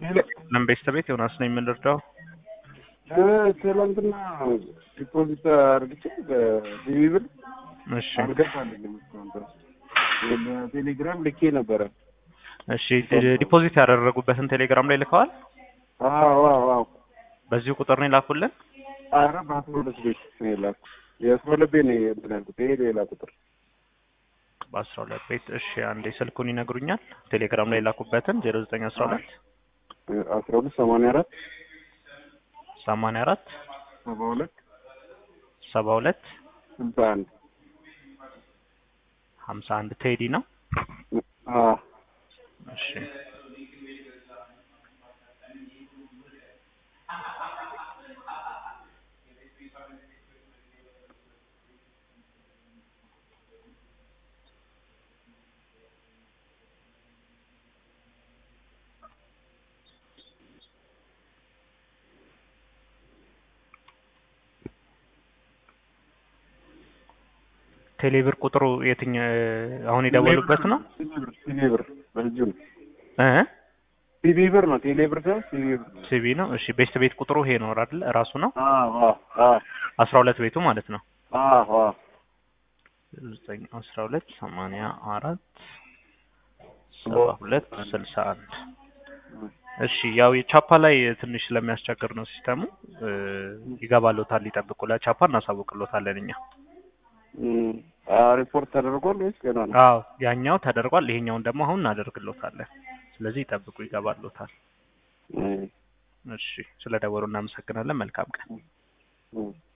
ለም ቤተሰቤት ዮናስ ነው የምንረዳው። ትናንትና ዲፖዚት አድርግቼ በሲቪ ብር እሺ አልገባልኝም እስካሁን ድረስ በቴሌግራም ልኬ ነበረ። እሺ ዲፖዚት ያደረጉበትን ቴሌግራም ላይ ልከዋል። አዎ አዎ አዎ በዚሁ ቁጥር ነው የላኩልን። ኧረ በአስራ ሁለት ቤት ነው የላኩት። የአስራ ሁለት ቤት ነው እንትን ያልኩት። ይሄ ሌላ ቁጥር በአስራ ሁለት ቤት እሺ፣ አንዴ ስልኩን ይነግሩኛል። ቴሌግራም ላይ የላኩበትን ዜሮ ዘጠኝ አስራ ሁለት አስራ ሁለት ሰማንያ አራት ሰማንያ አራት ሰባ ሁለት ሰባ ሁለት ስልሳ አንድ ሀምሳ አንድ ቴዲ ነው። አዎ እሺ ቴሌብር ቁጥሩ የትኛ አሁን የደወሉበት ነው? ሲቪ ብር በእጁ ነው። እ ሲቪ ብር ነው። ቴሌ ብር ሳይሆን ሲቪ ብር ነው። ሲቪ ነው። እሺ ቤስት ቤት ቁጥሩ ይሄ ነው አይደል? ራሱ ነው አዎ አዎ አዎ አስራ ሁለት ቤቱ ማለት ነው። አዎ አዎ ዘጠኝ አስራ ሁለት ሰማንያ አራት ሰባ ሁለት ስልሳ አንድ እሺ ያው የቻፓ ላይ ትንሽ ስለሚያስቸግር ነው ሲስተሙ እ ይገባሎታል። ይጠብቁ። ለቻፓ እናሳውቅሎታለን እኛ። እም፣ አ ሪፖርት ተደርጓል ወይስ ገና ነው? አዎ ያኛው ተደርጓል። ይሄኛውን ደግሞ አሁን እናደርግሎታለን። ስለዚህ ይጠብቁ፣ ይገባሎታል። እም፣ እሺ ስለ ደወሉ እናመሰግናለን። መልካም ቀን። እም